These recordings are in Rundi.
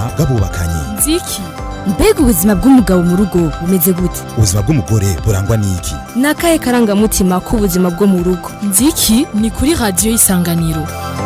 bw'abubakanye nziki mbega ubuzima bw'umugabo mu rugo bumeze gute ubuzima bw'umugore burangwa n'iki ni akahe karangamutima k'ubuzima bwo mu rugo nziki ni kuri radiyo y'isanganiro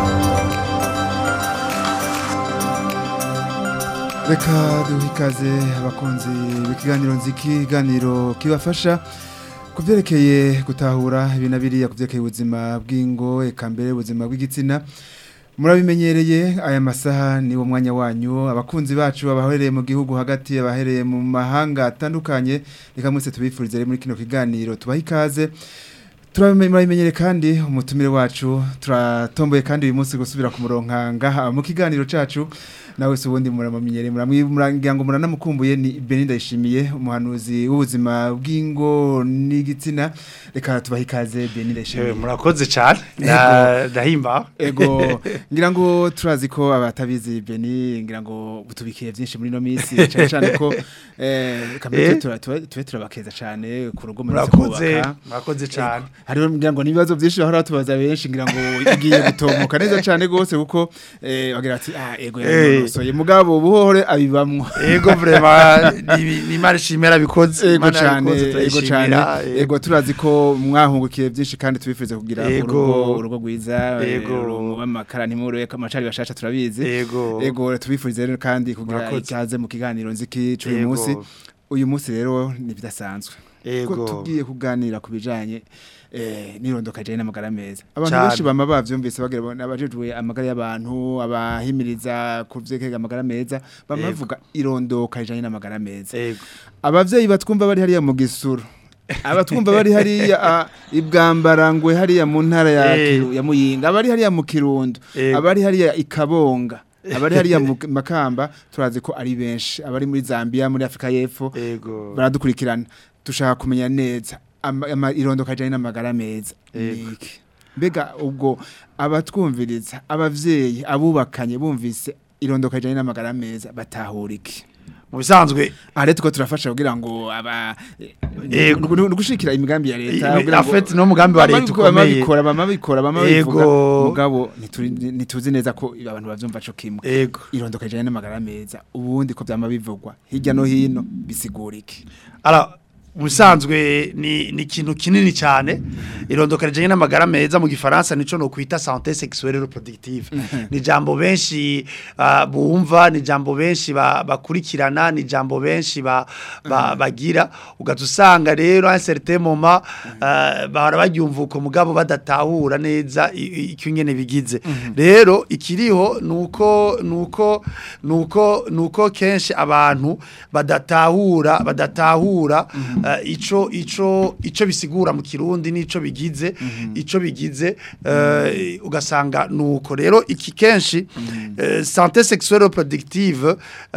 reka duhe ikaze abakunzi b'ikiganiro nziki ikiganiro kibafasha ku byerekeye gutahura ibi na biriya ku byerekeye ubuzima bw'ingo eka mbere ubuzima bw'igitsina murabimenyereye aya masaha ni wo mwanya wanyu abakunzi bacu abahereye mu gihugu hagati abahereye mu mahanga atandukanye reka mwese tubifurize rero muri kino kiganiro tubahe ikaze turabimenyere kandi umutumire wacu turatomboye kandi uyu munsi gusubira ku murongo ngaha mu kiganiro cyacu nawe se ubundi muramenyere murangira ngo muranamukumbuye ni Beninda yishimiye umuhanuzi w'ubuzima bw'ingo n'igitsina reka tubahe ikaze Beninda yishimiye murakoze cyane ndahimba ego ngira ngo turazi ko abatabizi Beni ngira ngo butubikiye byinshi muri no minsi cyane cyane ko eh kamwe tube turabakeza cyane ku rugo muri murakoze murakoze cyane hariho ngira ngo nibibazo byinshi bahora tubaza benshi ngira ngo igiye gutomoka neza cyane gose kuko eh bagira ati ah ego soye mugabo buhore abibamwo ego vraiment ni mari shimera bikoze ego cyane ego cyane ego turazi ko mwahungukiye byinshi kandi tubifuze kugira urugo urugo gwiza ego amakara ntimuro amacari bashasha turabizi ego ego tubifurize rero kandi kugira icyaze mu kiganiro nziki cy'uyu munsi uyu munsi rero ni bidasanzwe ko tugiye kuganira ku bijanye eh nirondoka je n'amagara meza abantu benshi bama bavyumvise bagira nabajejwe amagara y'abantu abahimiriza kuvyekega amagara meza bama bavuga irondoka je n'amagara meza abavyeyi batwumva bari hariya mu gisuru abatwumva bari hariya ibwambarangwe hariya mu ntara ya ya muyinga abari hariya mu kirundo abari hariya ikabonga abari hariya mu makamba turazi ko ari benshi abari muri Zambia muri Afrika y'Epfo baradukurikirana dushaka kumenya neza irondoka janye n'amagara meza niki mbega ubwo abatwumviriza abavyeyi abubakanye bumvise irondoka janye n'amagara meza batahura iki mu bisanzwe are tuko turafasha kugira ngo aba gushikira imigambi ya leta kugira ngo afete no mugambi wa leta ukomeye bikora bama bikora bama bivuga mugabo nituzi neza ko abantu bavyumva cyo kimwe irondoka janye n'amagara meza ubundi ko byama bivugwa hirya no hino bisigura iki ara musanzwe ni ni ikintu kinini cyane irondoka rijanye n'amagara meza mu gifaransa nico no kwita santé sexuelle reproductive ni jambo benshi uh, bumva ni jambo benshi bakurikirana ba ni jambo benshi ba, ba, bagira ugatusanga rero un certain moment uh, bahora bagyumva uko mugabo badatahura neza icyo nyene bigize rero ikiriho nuko nuko nuko nuko kenshi abantu badatahura badatahura ico ico ico bisigura mu kirundi nico bigize ico bigize ugasanga nuko rero iki kenshi santé sexuelle reproductive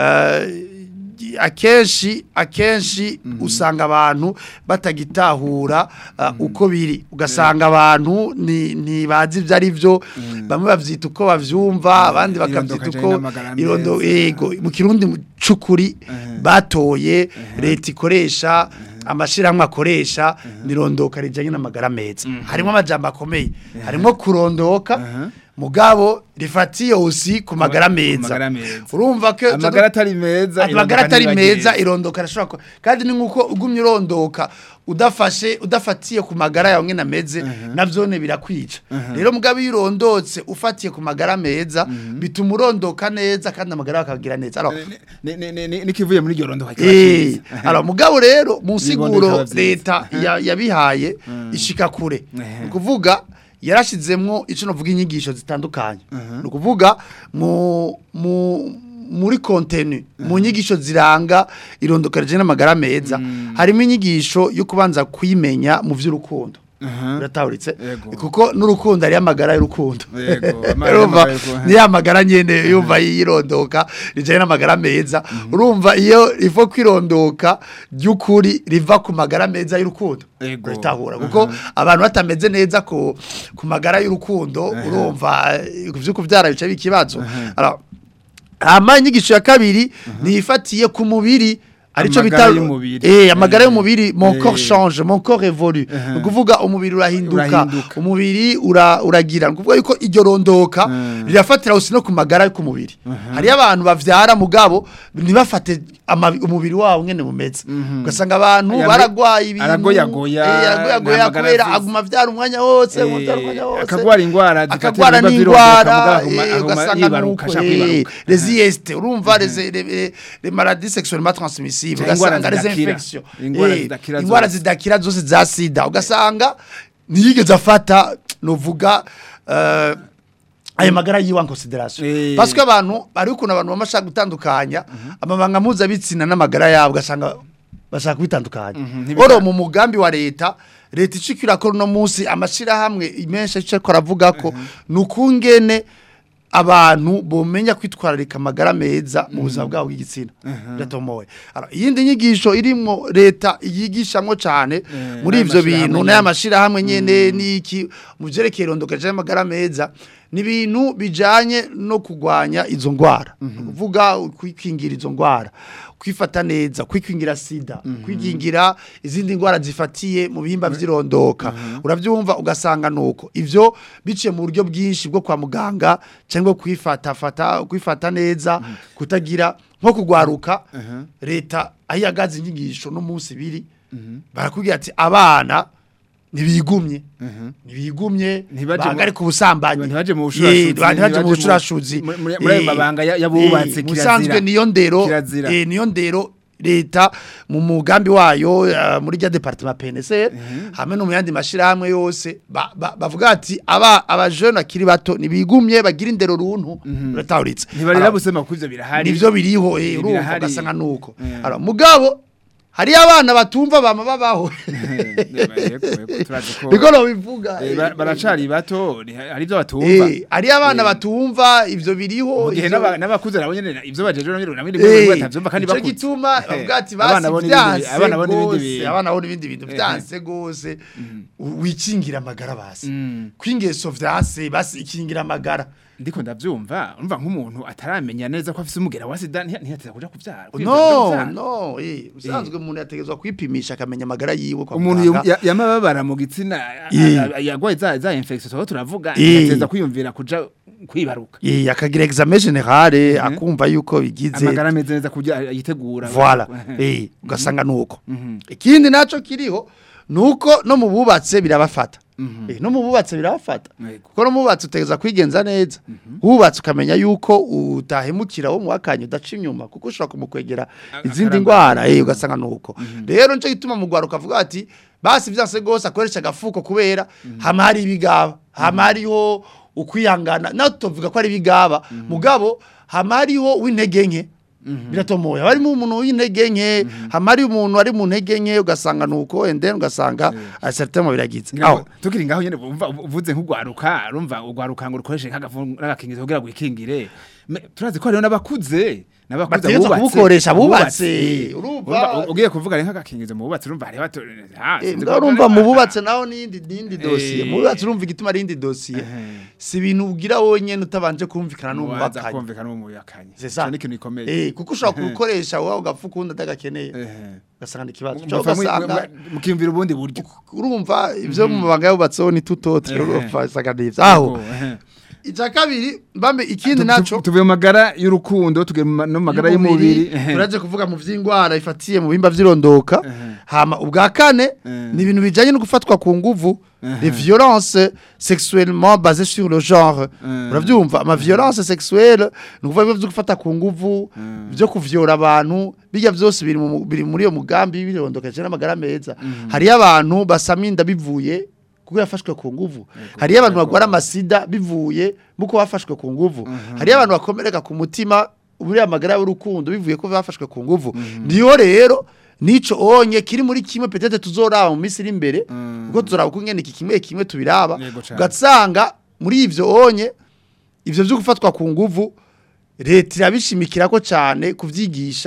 akenshi akenshi usanga abantu batagitahura uko biri ugasanga abantu ntibazi ibyo ari byo bamwe babyita uko babyumva abandi bakabyita uko irondo yego mu kirundi cy'ukuri batoye leta ikoresha amashyirahamwe akoresha nirondoka rijyanye n'amagara meza harimo amajyamba akomeye harimo kurondoka mugabo rifatiye usi ku magara meza urumva ko amagara atari meza amagara atari meza irondoka rashobora kandi ni nkuko ugumye urondoka udafashe udafatiye ku magara yawe ngena meze navyone birakwica rero mugabo irondotse ufatiye ku magara meza bituma urondoka neza kandi amagara akagira neza alors nikivuye muri iryo rondoka eh alors mugabo rero mu siguro leta yabihaye ishika kure kuvuga yarashizemwo ico novuga inyigisho zitandukanye no kuvuga mu mu muri contenu mu nyigisho ziranga irondoka rije n'amagara meza harimo inyigisho yo kubanza kwimenya mu vy'urukundo uratahuritse kuko n'urukundo ari amagara y'urukundo urumva ni amagara nyene yumva yirondoka rijanye n'amagara meza urumva iyo ivo kwirondoka ry'ukuri riva ku magara meza y'urukundo uratahura kuko abantu batameze neza ku ku magara y'urukundo urumva vyuko vyara bice bikibazo alors ama inyigisho ya kabiri nifatiye ku mubiri arico Amagara bita y'umubiri. eh amagara Eh. y'umubiri mon corps Eh. change mon corps évolue Uh-huh. ukuvuga umubiri urahinduka Urahinduka. umubiri ura uragira ukuvuga yuko iryo rondoka Mm. rirafatira usi no ku magara yo ku mubiri hari abantu bavyara mugabo ntibafate ama- umubiri wabo ngene bumeze ugasanga abantu Yamwe- baragwaye ibintu aragoyagoya, eh, aragoyagoya nta magara kubera afise. aguma vyara umwanya wose Eh, aguma vyara umwanya wose akagwara ingwara zifatira akagwara ibiba n'ingwara birondeka, mugabo eh, aguma- ugasanga yibaruka, nuko ashaka eh, kwibaruka. les IST urumva les les- les- les maladies sexuellement transmissibles Cyangwa ingwara ugasanga les zidakira. infections Ingwara Eh, zidakira ingwara zose. zidakira zose za sida ugasanga ntiyigeze afata novuga eh, ayo magara yiwa en consideration Eh. parce que abantu ari ukuntu abantu bamashaka gutandukanya amabanga mpuzabitsina n'amagara yabo ugasanga bashaka kubitandukanya ntibita- oro mu mugambi wa leta leta icikira ko no munsi amashirahamwe menshi cyo koravuga ko nukungene abantu bomenya kwitwararika amagara meza mu buzima bwabo bw'igitsina biratomoye Alors, iyindi nyigisho irimwo leta yigishamwo cyane muri ivyo n'amashirahamwe bintu nyene. n'amashirahamwe nyene n'iki mu vyerekeye irondoka ry'amagara meza ni ibintu bijanye no kugwanya izo ngwara kuvuga kwikingira izo ngwara kwifata neza kwikingira sida kwikingira izindi ngwara zifatiye mu bihimba vy'irondoka uravyumva ugasanga nuko ivyo biciye mu buryo bwinshi bwo kwa muganga cyangwa kwifata fata kwifata neza kutagira nko kugwaruka leta ayagaze inyigisho no munsi biri barakubwira ati abana ntibigumye ntibigumye Ntibaje mu- bahagarike ubusambanyi ntibaje mu Ye, bushurashuzi, ntibaje mu ntibaje mu- bushurashuzi muri- muri- muri ayo Eh, mabanga ya- y'abubatsi, eh, kirazira. musanzwe niyo ndero Kirazira. eh, niyo ndero leta mu mugambi wayo eh, muri rya departement PNC hamwe no mu yandi mashirahamwe yose ba- ba- bavuga ati aba abajene akiri bato nibigumye bagira indero runtu ratahuritse ntibarira Alors, busema ko ivyo birahari nivyo biriho eh Eh, urumva birahari. ugasanga nuko Eh. Alors, mugabo hari abana batumva bama babaho Yego, yego, turazi ko- niko nobivuga Eh, eh, ba- baracari bato ni- hari ivyo batumva eh hari abana batumva ivyo biriho mu gihe ivyo- n'aba- n'abakuze nabo nyene ivyo bajeje nabo nyene nabo Eh, nyene batavyumva kandi ico bakuze gituma Eh, bavuga ati abana basi bo n'ibindi bi- vyanse abana bo n'ibindi gose bintu. abana bo n'ibindi bintu Eh, vyanse gose u- wikingira amagara basi Mm. kwingeso vyanse basi ikingira amagara ndiko ndavyumva urumva nk'umuntu ataramenya neza ko afise umugera wa sida ntiya- ntiyateza kuja kuvyara no no eh usanzwe umuntu yategezwa kwipimisha akamenya amagara yiwe kwa umuntu muganga. ya- yamababara mu gitsina Eh. a- a- yagwaye za za infection tuba turavuga Eh. yateza kwiyumvira kuja kwibaruka eh akagira examen generale akumva yuko bigize amagara ameze neza kuja yitegura voilà eh ugasanga nuko ikindi naco kiriho nuko no mu bubatse birabafata eh no mu bubatse birabafata Yego. kuko no mu bubatse utegeza kwigenza neza wubatse ukamenya yuko utahemukira wo muwakanye udaca inyuma kuko ushobora kumukwegera izindi akaramba. ndwara eh ugasanga nuko rero nico gituma mu gwaruka avuga ati basi vyanse gose akoresha agafuko kubera hama hari ibigaba hama hariho ukwihangana naho tuvuga ko ari ibigaba mugabo hama hariho w'intege nke biratomoye haba harimo umuntu w'intege nke hama hari umuntu ari mu ntege nke ugasanga nuko and then ugasanga acertain biragize aho tukiri ngaho nyene umva uvuze nk'ugwaruka urumva ugwaruka ngo rukoreshe nk'agakingizo kugira ngo wikingire Me- turazi ko hariho n'abakuze n'abakuze Bategerezwa abubatse, kubukoresha, abubatse. abubatse. Urumva? Urumva, ugiye kuvuga ari nk'agakingizo mu bubatsi urumva hariho bato ah, Eh, sinzi mbwa ko- urumva mu bubatse naho n'indi n'indi dosiye Eh. mu bubatse urumva igituma ari indi dosiye Ehe. si ibintu ugira wonyene utabanje kumvikana Ubanza n'umubakanye kumvikana n'umubakanye c'est ça Ico ni ikintu gikomeye eh kuko ushobora kurukoresha wowe ugafuka undi atagakeneye Ehe. ugasanga ni ikibazo Mufa Ushobora mwi- ugasanga mwa- mukiyumvira ubundi buryo urumva ivyo mu mabanga yubatseho ni tutotre Ehe. urumva usanga ni ivyo aho Yego, ehe. icya kabiri mbambe ikindi Tu- naco tu- tuvuye mu magara y'urukundo tugiye mu ma- no mu magara y'umubiri Ehe. turaje kuvuga mu vy'ingwara ifatiye mu bimba vy'irondoka hama ubwa kane Ehe. ni ibintu bijanye no gufatwa ku nguvu les violences sexuellement basées sur le genre Ehe. uravyumva ama violence sexuelle ni ukuvuga ibyo gufata ku nguvu byo kuvyora abantu bijya byose biri mu- biri muri iyo mugambi w'irondoka n'amagara meza hariyo abantu basama inda bivuye kuko yafashwe ku nguvu hariyo abantu bagwara amasida bivuye muko bafashwe ku nguvu hariyo abantu bakomereka ku mutima muri amagara y'urukundo bivuye ko bafashwe ku nguvu niyo rero nico onye kiri muri kimwe petete tuzoraba mu minsi iri imbere kuko tuzoraba uko ngene iki kimwe kimwe tubiraba Yego cane. ugasanga muri ivyo onye ivyo vyo gufatwa ku nguvu leta irabishimikira ko cyane kuvyigisha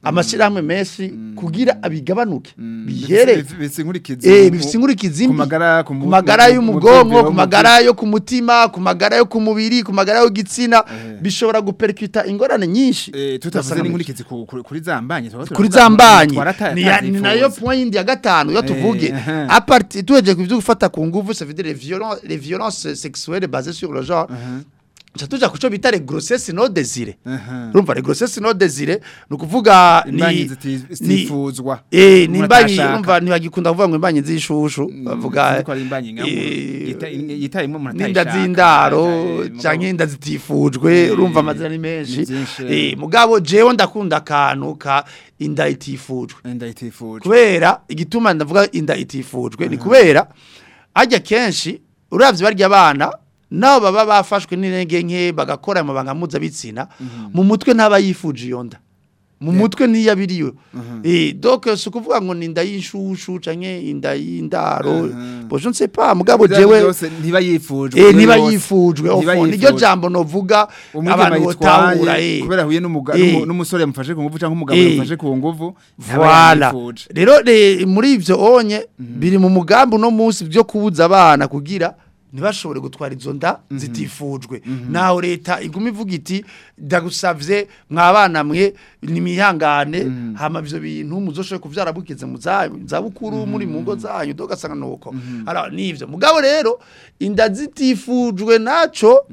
amashyirahamwe menshi kugira abigabanuke Mm. bihere Bifise- bifise inkurikizi eh mu- bifise inkurikizi ku mbi magara ku ku mu- magara mu- mu y'umugongo byiyumviro, ku mu magara yo ku mutima ku magara yo ku mubiri ku magara y'igitsina Eh. bishobora guperikuta ingorane nyinshi Eh, tutavuze Ugasanga n'inkurikizi ku- ku- kuri zambanye kuri za mbanyi ni ya- ni nayo point yindi ya gatanu yo Eh, tuvuge aha. a partir tuheje ku byo gufata ku nguvu ça veut dire les violences les violences sexuelles basées sur le genre cha tuja kuco bita les grossesses non désirées urumva les grossesses non désirées ni ukuvuga imbanyi ni ziti- ni- zitifuzwa Eh, ni umuntu imbanyi atashaka. urumva ntibagikunda kuvuga ngo imbanyi z'ishushu bavuga Sinzi ko ari imbanyi nka eh, yita- yitayemo umuntu n'inda atayishaka. z'indaro Eh, mugabo- canke inda zitifujwe Eh, urumva amazina ni menshi ni vyinshi, eh mugabo jewe ndakunda akantu ka inda itifujwe inda itifujwe kubera igituma ndavuga inda itifujwe ni kubera ajya kenshi uravye barya abana nabo baba bafashwe n'irenge nke bagakora amabanga mpuzabitsina mu mutwe ntaba yifuje iyo nda mu mutwe ntiyabiriwe eh donc si ukuvuga ngo ni inda y'inshushu canke inda y'indaro bo je ne sais pas mugabo Ivyo jewe byose ntiba yifujwe eh iyo niba yose. yifujwe Ntiba ofo niryo yifujwe. jambo novuga umwigema abantu botahura yitwaye eh kubera ahuye n'umuga- Eh. n'umu- n'umusore yamufashe ku nguvu cyangwa umugabo Eh. yamufashe ku nguvu ntaba Voilà. yifuje. Rero re- muri ivyo onye biri mu mugambi no munsi byo kubuza abana kugira ntibashobore gutwara izo nda zitifujwe naho leta iguma ivuga iti ndagusavye mwabana mwe nimihangane hama ivyo bintu muzoshobore kuvyara bukize mu za za bukuru muri mu ngo zanyu dogasanga nuko ara nivyo mugabo rero inda zitifujwe naco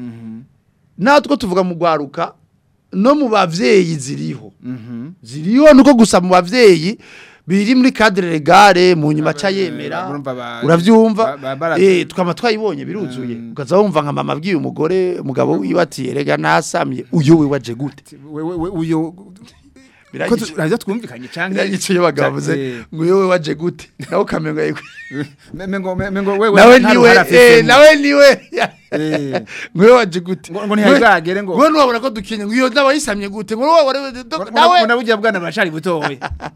natwo tuvuga mu gwaruka no mu bavyeyi ziriho ziriho nuko gusa mu bavyeyi biri muri cadre legale mu nyuma ca yemera urumva ba- uravyumva ba- ba- bara- eh twama twayibonye biruzuye ukaza wumva nka mama abwiye umugore umugabo wiwe ati erega nasamye uyo we waje gute We- we- we- uyo ko biragice tu- ravyo twumvikanye canke biragice iyo bagavuze Eh. ngo uyo we waje gute nawe ukamenga yego Me- mengo me- mengo wewe nawe nta niwe ruhara eh afisemo. nawe niwe Eh. ngo uyo waje gute ngo ngo ntihagagere ngo ngo nuwabona ko dukenye ngo iyo nawe yisamye gute ngo nuwabona nawe nawe nabugiye bwana baracari butowe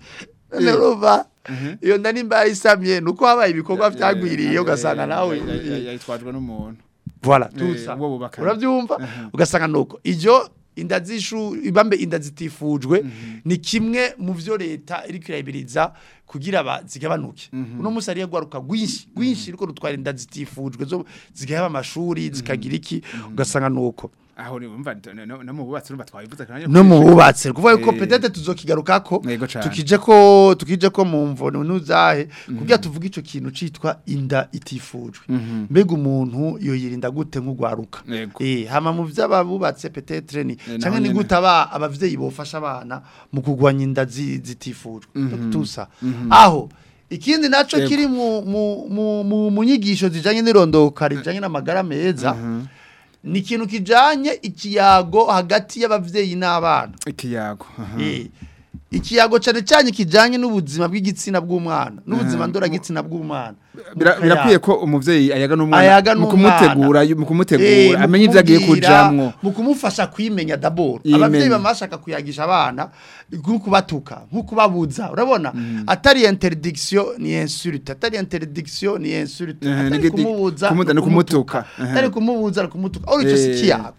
Nerova iyo nda nimba yisamye nuko habaye ibikorwa byagwiriye ugasanga nawe yitwajwe n'umuntu voilà Eh, tout ça uwo bubakanye. uravyumva ugasanga nuko ivyo inda zishu ibambe inda zitifujwe ni kimwe mu vyo leta iri kwirabiriza kugira ba zigabanuke uno musi ari gwaruka gwinshi gwinshi riko rutwara inda zitifujwe zo zigaheba amashuri zikagira iki ugasanga nuko aho ni umva no- no no mu bubatsi urumva twabivuze kandi no mu bubatse kuvuga yuko Eh. peut-être tuzokigarukako Yego cane. tukije ko tukije ko mu mvono nuzahe kugira tuvuge ico kintu citwa inda itifujwe mbega umuntu yo yirinda gute nk'ugwaruka Yego. eh hama mu vy'ababubatse peut-être ni Eh, canke naho ni nyene. gute aba abavyeyi bofasha abana mu kugwanya inda zi- zitifujwe tusa aho ikindi naco Yego. kiri mu mu mu- mu mu nyigisho zijanye n'irondoka rijanye n'amagara meza ni ikintu kijanye ikiyago hagati y'abavyeyi n'abana ikiyago aha. Eh, ikiyago cyane cyane kijanye n'ubuzima bw'igitsina bw'umwana n'ubuzima ndoragitsina bw'umwana Bira- birakwiye ko umuvyeyi ayaga n'umwana ayaga mu n'umwana. kumutegura mu Eh, kumutegura mu amenye ivyo agiye kumubwira, kujamwo mu kumufasha kwimenya d'abord Yimenya. abavyeyi bamashaka kuyagisha abana nko kubatuka nko kubabuza urabona atari interdiction ni insulte atari interdiction ni insulte Eh, atari nigidi- kumubuza kumuda no no kumutuka. kumutuka atari kumubuza no kumutuka uri cyo Eh. sikiyago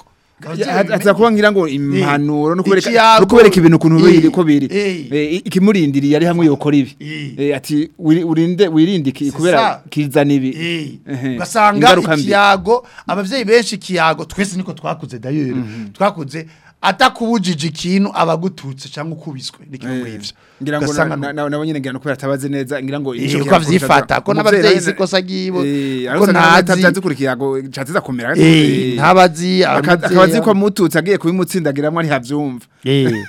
aza kuba ngira ngo impanuro no kubereka Ikiyago. no kubereka ibintu ukuntu Eh. biri ko biri Eh. Eh, ikimurindiriye ari hamwe yokora ibi Eh. Eh, ati wiri- urinde wirinde iki C'est kubera ça. kizana ibi Eh, Ehe. ugasanga Ingaruka mbi. ikiyago abavyeyi benshi ikiyago twese niko twakuze dayeri twakuze atakubujije ikintu abagututse cyangwa ukubiswe niko muri ivyo ngira ngo Ugasanga na- nu- na- nabo nyine ngira ngo kubera atabaze neza ngira ngo Eh, ico uko kiyago avyifata kurusha- ko umuvyeyi n'abavyeyi nawe- sikosa gibo Eh, ko ariko ntazi ntazi kuri ikiyago cateza kumera eh ntabazi akabazi ko amututse agiye kubimutsindagiramwo ntihavyumva eh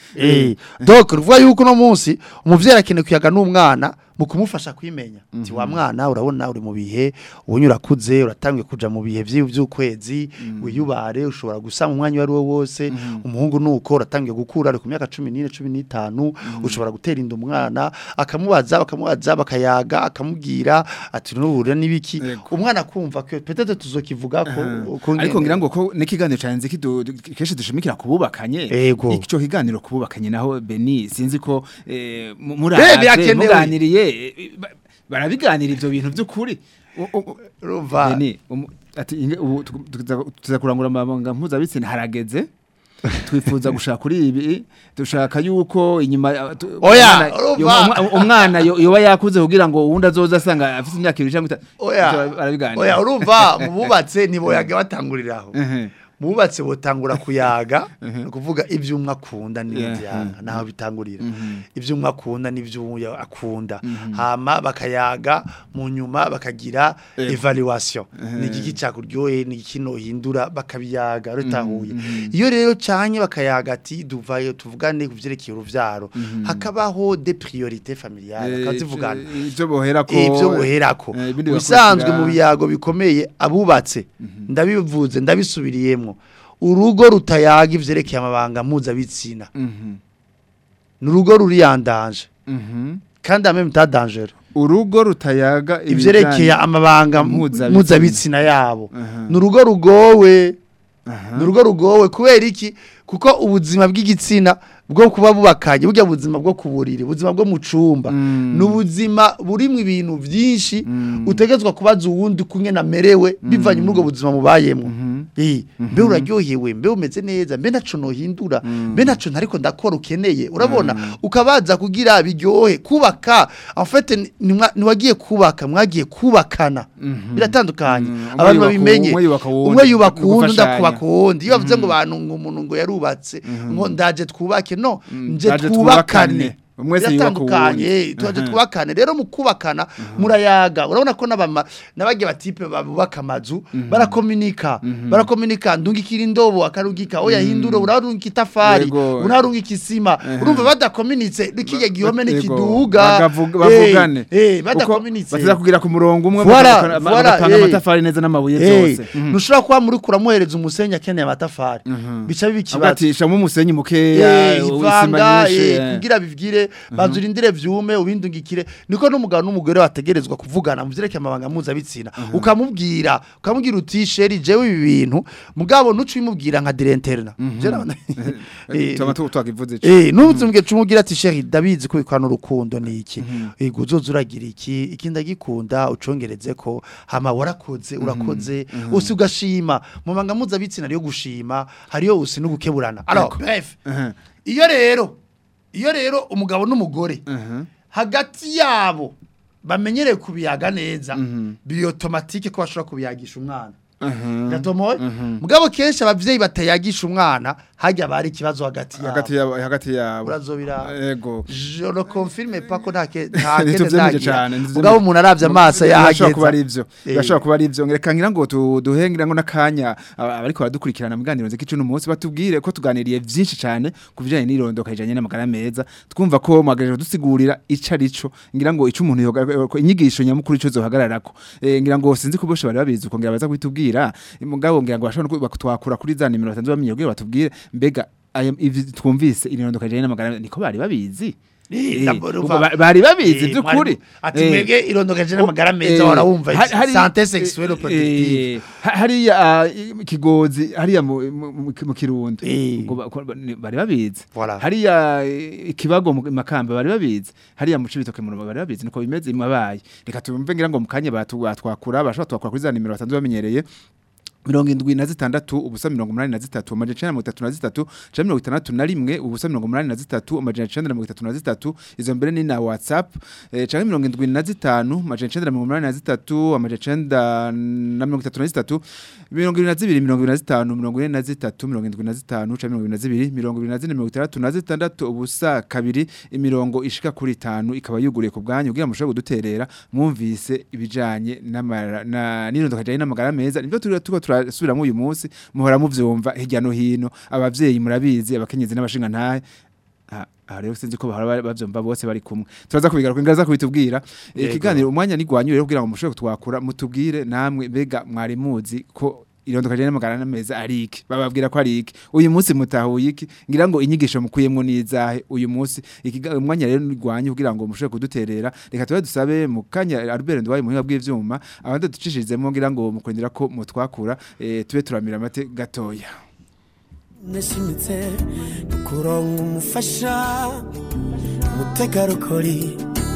eh donc ruvuga yuko no munsi umuvyeyi akeneye kuyaga n'umwana mu kumufasha kwimenya ati wa mwana urabona uri mu bihe ubunyura kuze uratangiye kuja mu bihe vyi- vy'ukwezi wiyubare ushobora gusama umwanya wari wo wose umuhungu nuko uratangiye gukura ari ku myaka 14 15 ushobora gutera inda umwana akamubaza bakamubaza bakayaga akamubwira ati nuhure nibiki Yego. umwana kumva ko peut-être tuzokivuga ko ko ariko nyene- ngira ngo ko n'ikiganiro canze kidu kenshi dushimikira kububakanye Ego. ico kiganiro kububakanye naho Beni sinzi ko eh, mu- Eh, muraje birakenewe. muganiriye eh, ba- barabiganira ivyo bintu by'ukuri U- u- urumva Beni umu- ati inge- ubu tu- tuza- tuza kurangura amabanga mpuzabitsina harageze twifuza gushaka kuri ibi dushaka yuko inyuma oya umwana yoba yakuze kugira ngo uwundi azoza asanga afite imyaka ibiri cyangwa itatu oya oya urumva mu bubatse nibo yaga batanguriraho bubatse botangura kuyaga ni ukuvuga ibyo umwe akunda n'ibyanga naho bitangurira ibyo umwe akunda n'ibyo akunda hama bakayaga mu nyuma bakagira evaluation ni igiki cyakuryoheye ni iki nohindura bakabiyaga rutahuye iyo rero cyanye bakayaga ati duvayo tuvugane ku byerekeye urubyaro hakabaho de priorité familiale bakazivugana ibyo boherako ibyo boherako bisanzwe mu biyago bikomeye abubatse ndabivuze ndabisubiriyemo urugo rutayaga ivyerekeye amabanga mpuzabitsina ni urugo ruriyandanje kandi amwe mutadangere urugo rutayaga ivyerekeye amabanga mpuzabitsina yabo ni urugo rugowe ni urugo rugowe kubera iki kuko ubuzima bw'igitsina bwo kuba bubakanye burya buzima bwo kuburira ubuzima bwo mu cumba ni ubuzima burimo ibintu byinshi utegetswe kubaza uwundi kumwe namerewe bivanye muri ubwo buzima mubayemo mbe uraryohewe mbe umeze neza mbe ntaco nohindura mbe ntaco ntariko ndakora ukeneye urabona ukabaza kugira biryohe kubaka en fait niwagiye kubaka mwagiye kubakana biratandukanye abantu babimenye umwe yubaka uwundi ndakubaka uwundi iyo bavuze ngo bantu ngo umuntu ngo yarubatse ngo ndaje twubake no nje twubakane umwese yubakanye twaje twubakane rero mu kubakana murayaga urabona ko nabama nabagiye batipe babubaka amazu barakomunika barakomunika ndungikira indobo akarugika oya hindura urarungika itafari urarungika isima urumva badakomunitse rikiye gihome n'ikiduga bavugane eh badakomunitse baza kugira ku murongo umwe bagapanga amatafari neza n'amabuye zose nushobora kuba muri kuramuhereza umusenyi akeneye amatafari bica bibikibazo agatisha mu musenyi mukeya isima nyinshi kugira bivgire banzura indire vyume ubindungikire niko n'umugabo n'umugore bategerezwa kuvugana mu vyerekeye amabanga mpuzabitsina ukamubwira ukamubwira uti sheri jewe ibi bintu mugabo nucu bimubwira nka direnterna eh nuzumbwe cumubwira ati sheri dabizi ko bikwana urukundo ni iki ego uzoza uragira iki iki ndagikunda ucongereze ko hama warakoze urakoze usi ugashima mu mabanga mpuzabitsina ryo gushima hariyo usi n'ugukeburana alors bref iyo rero iyo rero umugabo n'umugore hagati yabo bamenyereye kubiyaga neza biri otomatike ko bashobora kubiyagisha umwana gatomoye mugabo kenshi abavyeyi batayagisha umwana hajya bari ikibazo hagati yabo hagati yabo hagati yabo urazobira yego je le confirme pas ko ntake ntake ndagira mugabo umuntu aravye amaso yahageze kuba ari ivyo bashobora kuba ari ivyo ngereka ngira ngo duhengira ngo nakanya abariko baradukurikirana mu ganiro z'ikicu n'umunsi batubwire ko tuganiriye vyinshi cyane ku bijanye n'irondoka ijanye n'amagara meza twumva ko mwagaje dusigurira ica rico ngira ngo ico umuntu inyigisho nyamukuru ico zohagararako ngira ngo sinzi ko boshe bari babizi uko ngira baza kwitubwira batubwira mugabo ngira ngo bashobora batwakura kuri za nimero batanze bamenye kugira batubwire mbega twumvise irirondoka rijanye n'amagara niko bari babizi bari babizi by'ukuri ati mwebwe irondoka rijanye n'amagara meza warawumva santé sexuelle reproductive hariya kigozi hariya mu kirundo bari babizi hariya ikibago mu makamba bari babizi hariya mu cibitoke mu bari babizi niko bimeze imabaye reka tumve ngira ngo mu kanya batwakura bashobora twakura kuri za nimero batanze bamenyereye mirongo indwi na zitandatu ubusa mirongo umunani na zitatu amajana icenda na mirongo itatu na zitatu canke mirongo itandatu na rimwe ubusa mirongo umunani na zitatu amajana icenda na mirongo itatu na zitatu izo mbere ni na whatsapp eh, canke mirongo indwi na zitanu amajana icenda na mirongo umunani na zitatu amajana icenda na mirongo itatu na zitatu mirongo ibiri na zibiri mirongo ibiri na zitanu mirongo ine na zitatu mirongo indwi na zitanu canke mirongo ibiri na zibiri mirongo ibiri na zine mirongo itandatu na zitandatu ubusa kabiri imirongo ishika kuri itanu ikaba yuguriye ku bwanyu kugira mushobore kuduterera mwumvise ibijanye n'irondoka rijanye n'amagara meza nivyo turiko turiko turasubiramwo uyu munsi muhora muvyumva hirya no hino abavyeyi murabizi abakenyezi n'abashinga ntahe aha rero sinzi ko bahora bavyumva bose bari kumwe turaza kubigaruka ngaza kubitubwira ikiganiro umwanya nigwanyu rero kugira ngo mushobore kutwakura mutubwire namwe mbega mwari muzi ko irondoka jene magana meza ariki bababwira ko ariki uyu munsi mutahuye iki ngira ngo inyigisho mukuyemwo nizahe uyu munsi umwanya rero nigwanye kugira ngo mushobore kuduterera reka tuba dusabe mu kanya Albert Ndwaye muhinga bw'ivyuma abandi ducishirizemo ngira ngo mukwendera ko mutwakura e, tube turamira amate gatoya nashimitse kuronka umufasha umutegarugori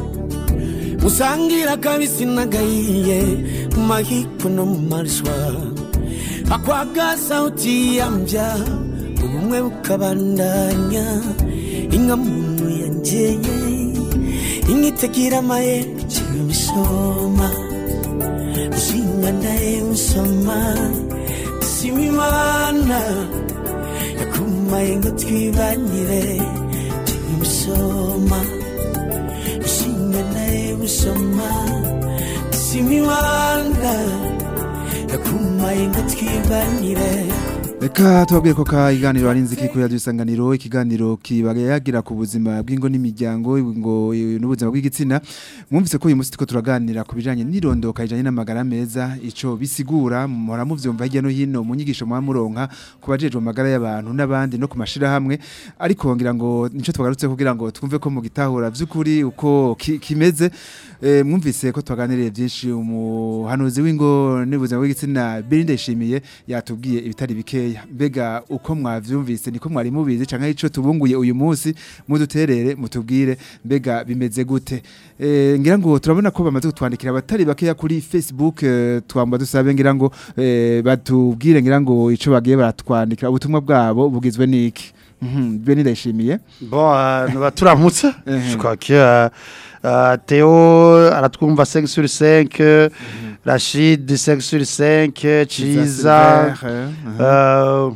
musangira kabisi nagahiye mu mahiko no mu marishwa akwaga sauti ya mbya ubu ubumwe bukabandanya inka muntu yangeye inka itagira amayeri iciye imisoma ushinga ndaye usoma sima imana yakumaye ngo twibanire iciye imisoma ushinga ndaye usoma sima imana yakumaye ngo twibanire Reka tubabwire ko ka iganiro ari nziki kuri radio isanganiro ikiganiro kibayagira ku buzima bw'ingo n'imiryango ngo n'ubuzima bw'igitsina mwumvise ko uyu munsi tuko turaganira ku bijanye n'irondoka ijanye n'amagara meza ico bisigura mura muvyumva hirya no hino mu nyigisho mwa muronka ku bajejwe amagara y'abantu n'abandi no ku mashira hamwe ariko ngira ngo nico twagarutse kugira ngo twumve ko mu gitahura vy'ukuri uko ki, kimeze e, mwumvise ko twaganiriye byinshi umuhanuzi w'ingo n'ubuzima bw'igitsina Berinde Shimiye yatubwiye ibitari bikeya mbega uko mwavyumvise niko mwari mubizi canke ico tubunguye uyu munsi muduterere mutubwire mbega bimeze gute e, ngira ngo turabona ko bamaze kutwandikira abatari bakeya kuri Facebook e, twamba dusabe ngira ngo e, batubwire ngira ngo ico bagiye baratwandikira ubutumwa bwabo bugizwe niki Mhm bene ndashimiye bon uh, turamutse je crois que uh, uh, Theo aratwumva 5 sur 5 Rachid 5 sur 5 Chiza euh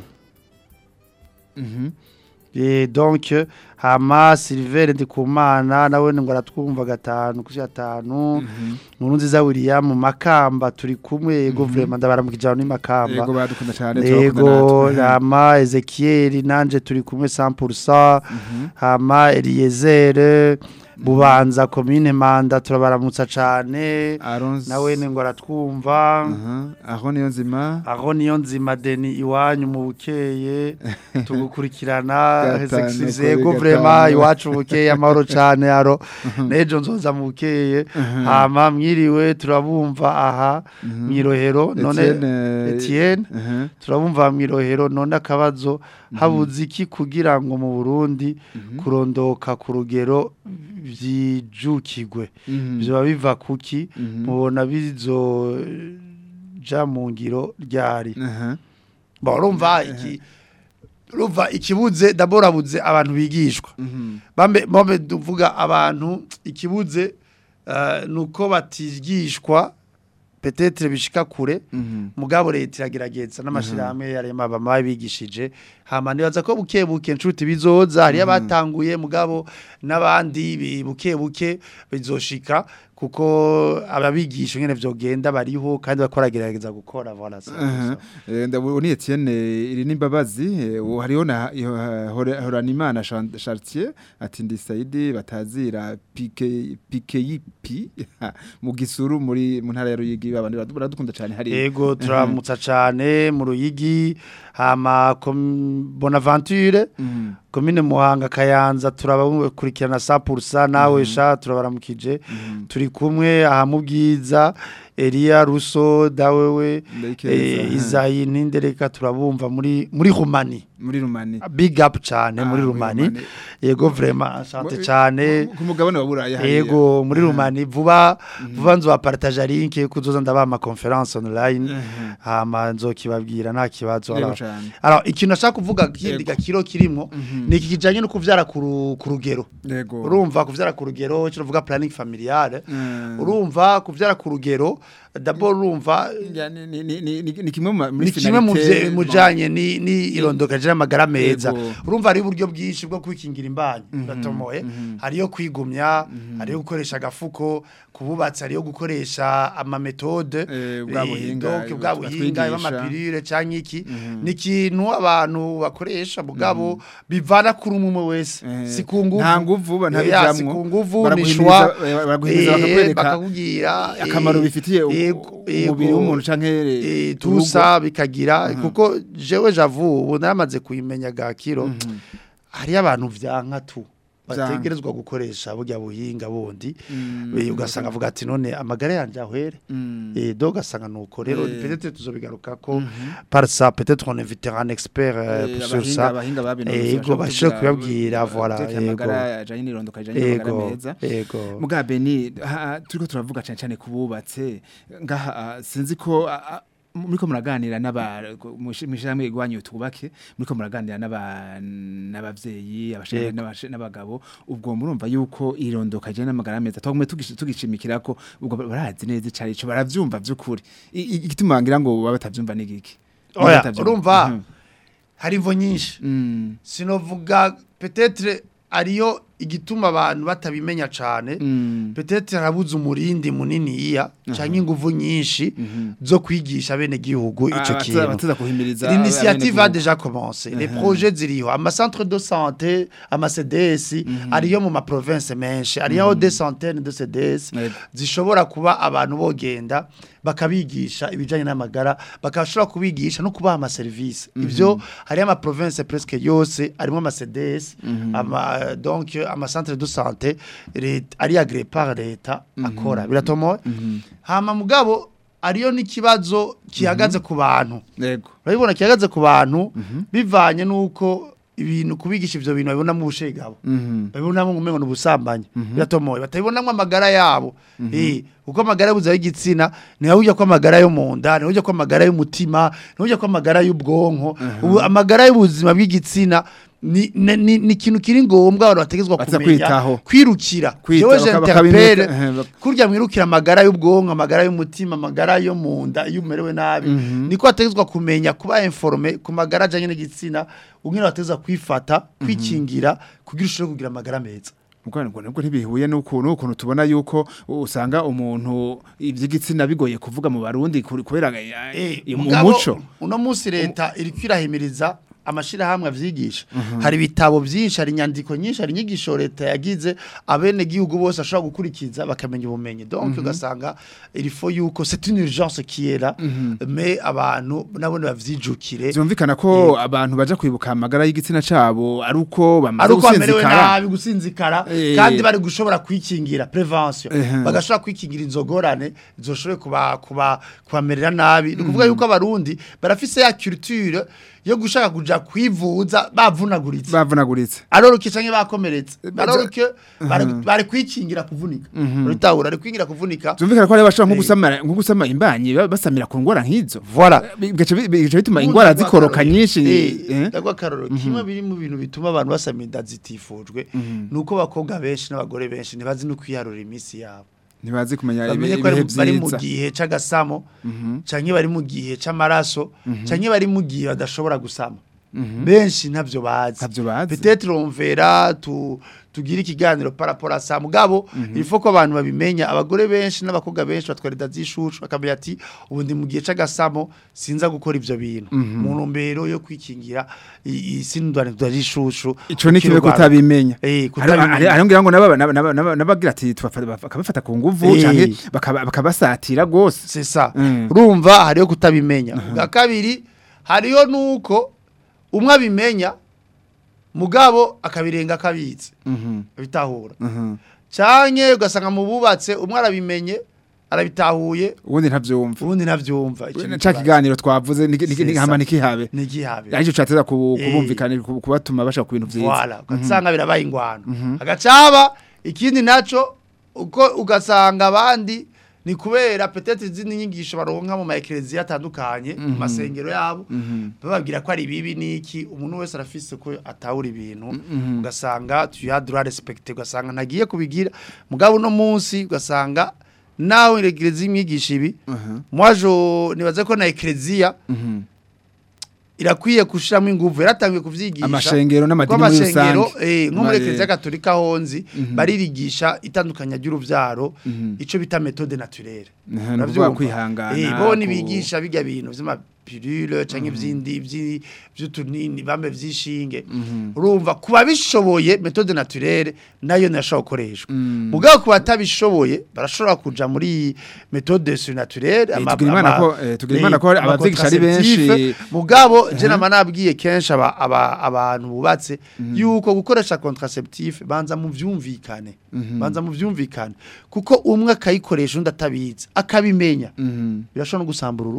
Mhm et donc hama Silver Ndikumana nawe ngo aratwumva gatanu kushi gatanu nkuru nziza William Makamba turi kumwe yego vraiment ndabaramukijana ni Makamba yego badukunda cyane yego hama Ezekiel nanje turi kumwe 100% hama Eliezer bubanza komine manda turabaramutsa cyane nawe ni ngo aratwumva aho niyo nzima aho niyo nzima deni iwanyu mu bukeye tugukurikirana yego vrema iwacu bukeye amahoro cyane aro n'ejo nzoza mu bukeye hama mwiriwe turabumva aha mwirohero none Etienne turabumva mwirohero none akabazo habuze iki kugira ngo mu Burundi kurondoka ku rugero byijukigwe biba biva kuki mubona bizo ja mu ngiro ryari urumva iki urumva ikibuze daborabuze abantu bigishwa bambe bambe duvuga abantu ikibuze nuko batigishwa petetre bishika kure mugabo leta iragerageza n'amashirahamwe yarema abama bigishije hama nibaza ko buke buke nshuti bizoza hari abatanguye mugabo n'abandi buke buke bizoshika kuko ababigisha ngene vyogenda bariho kandi bakoragerageza gukora voilà ndabona Etienne iri nimbabazi hariho na Horanimana Chartier ati ndi Saidi batazira pike pike yipi mu gisuru muri mu ntara ya Ruyigi abandi baradukunda cyane hari yego turamutsa cyane mu Ruyigi hama Bonaventure komine Muhanga Kayanza turabakurikirana 100% nawe sha turabaramukije turi kumwe aha mu bwiza Elia Russo dawewe eh, Izayi Nindereka turabumva muri muri Rumani muri Rumani big up cyane muri Rumani yego vraiment asante cyane ku mugabane wa Buraya yego muri Rumani vuba vuba nzo partage link kuzoza ndaba ama conference online hama nzokibabwira nta kibazo alors ikintu nashaka kuvuga kindi gakiro kirimo ni iki kijanye no kuvyara ku rugero urumva kuvyara ku rugero cyo vuga planning familiale urumva kuvyara ku rugero d'abord urumva ni kimwe muri kimwe mu mujanye ni ni irondoka je amagara meza urumva ari uburyo bwinshi bwo kwikingira imbanyi batomoye hariyo kwigumya hariyo gukoresha agafuko kububatsi hariyo gukoresha ama metode bwa buhinga bwa buhinga y'amapirire canke iki ni kintu abantu bakoresha bugabo bivana kuri umwe wese sikunguvu nta nguvu ba ntabijamwe sikunguvu ni shwa baraguhimiriza bakakubwira akamaro bifitiye umubiri w'umuntu canke tusa bikagira kuko jewe javu ubu naramaze kuyimenya gakiro hari abantu vyanka tu bategerezwa gukoresha burya buhinga bundi ugasanga avuga ati none amagara yanje ahwere eh do gasanga nuko rero peut-être tuzobigaruka ko par ça peut-être on invitera un expert sur ça ego bashe kuyabwira voilà ego ego mugabe ni turiko turavuga cyane cyane kububatse ngaha sinzi ko muriko muraganira n'aba mushiramwe igwanyu tubake muriko muraganira n'aba n'abavyeyi abashaka n'abagabo ubwo murumva yuko irondoka je n'amagara meza twagume tugishimikira ko ubwo barazi neza icari ico baravyumva vy'ukuri igituma ngira ngo baba batavyumva n'igiki oya urumva hari imvo nyinshi sinovuga peut-être ariyo igituma abantu batabimenya cyane peut-être harabuze umurindi munini iya cyangwa ingufu nyinshi zo kwigisha bene gihugu ico kintu l'initiative a déjà commencé les projets ziriho ama centre de santé ama CDS ariyo mu ma province menshi ariyo des centaines de CDS zishobora kuba abantu bogenda bakabigisha ibijanye n'amagara bakashobora kubigisha no kubaha ama service ivyo hari ama province presque yose arimo ama CDS ama donc ama centre de santé ari agré par leta akora biratomoye hama mugabo ariyo n'ikibazo kihagaze ku bantu yego urabibona kihagaze ku bantu bivanye nuko ibintu kubigisha ivyo bintu babibona mu bushegabo babibona mu ngumengo n'ubusambanyi biratomoye batabibonamwe amagara yabo eh uko amagara y'ubuza y'igitsina ni hujya ko amagara yo mu nda ni hujya ko amagara y'umutima ni hujya ko amagara y'ubwonko ubu amagara y'ubuzima bw'igitsina ni ni ni kintu kiri ngombwa abantu bategezwa kumenya kwirukira jewe je interpelle kurya mwirukira amagara y'ubwonko amagara y'umutima amagara yo mu nda iyo umerewe nabi niko bategezwa kumenya kuba informe ku magara ajanye n'igitsina ungene bategezwa kwifata kwikingira kugira ushobore kugira amagara meza ubwo nubwo ntibihuye n'ukuntu ukuntu tubona yuko usanga umuntu iby'igitsina bigoye kuvuga mu barundi kubera umuco uno munsi leta iri kwirahimiriza amashirahamwe avyigisha hari ibitabo byinshi hari inyandiko nyinshi hari inyigisho leta yagize abene gihugu bose ashobora gukurikiza bakamenya ubumenyi donc ugasanga il faut yuko c'est une urgence qui est là mais abantu nabone bavyijukire byumvikana ko abantu baje kwibuka amagara y'igitsina cabo ari uko bamaze gusinzikara nabi gusinzikara kandi bari gushobora kwikingira prevention bagashobora kwikingira inzogorane zoshobore kuba kuba kubamerera nabi ni kuvuga yuko abarundi barafise ya culture yo gushaka kuja kwivuza bavunaguritse bavunaguritse aroroke canke bakomeretse aroroke bari kwikingira kuvunika uritahura ari kwingira kuvunika zumvikana ko ari bashobora nko gusama nko gusama imbanyi basamira ku ngwara nk'izo voilà bigace bituma ingwara zikoroka nyinshi ndagwa karoro kimwe biri mu bintu bituma abantu basama inda zitifujwe nuko bakobwa benshi n'abagore benshi ntibazi no kwiharura imisi yabo ntibazi kumenya ibihe byiza bari mu gihe c'agasamo canke bari mu gihe c'amaraso canke bari mu gihe badashobora gusama benshi ntavyo bazi peut-être on verra tu tugira ikiganiro parapora sa mugabo il faut ko abantu babimenya abagore benshi n'abakobwa benshi batwarida zishushu akamenya ati ubu ndi mu gihe c'agasamo sinza gukora ivyo bintu mu ntumbero yo kwikingira isindwane zishushu ico ni kibe kutabimenya eh ari ngira ngo nabagira ati bakabafata ku nguvu canke bakabasatira gose c'est ça urumva hariyo kutabimenya bwa kabiri hariyo nuko umwe abimenya mugabo akabirenga akabitse bitahura cyane ugasanga mu bubatse umwe arabimenye arabitahuye ubundi ntavyumva ubundi ntavyumva ca kiganiro twavuze hama nikihabe nikihabe arico cateza kubumvikana kubatuma bashaka ku bintu vyiza voilà ugasanga birabaye ingwano agacaba ikindi naco uko ugasanga abandi ni kubera peut-être izindi nyigisho baronka mu maeklezia atandukanye mu masengero yabo bababwira ko ari bibi niki umuntu wese arafise ko atawura ibintu ugasanga tu ya droit respecter ugasanga ntagiye kubigira mugabo no munsi ugasanga nawe eklezia imyigisha ibi moi je nibaze ko na eklezia irakwiye kushiramo inguvu yaratangiye kuvyigisha amashengero n'amadini muri rusange eh nko muri eklezia katolika honzi baririgisha itandukanya ry'uruvyaro ico bita méthode naturelle navyo kwihangana eh bo nibigisha bijya bintu vy'ama pilule canke ivyindi vy'utunini bambe vy'ishinge urumva kuba bishoboye méthode naturelle nayo nashobora gukoreshwa mugabo kuba atabishoboye barashobora kuja muri méthode surnaturelle tugirimana ko abavyigisha ari benshi mugabo je nama nabwiye kenshi abantu bubatse yuko gukoresha contraceptif banza mu vyumvikane banza mu vyumvikane kuko umwe akayikoresha undi atabizi akabimenya birashobora no gusambura urugo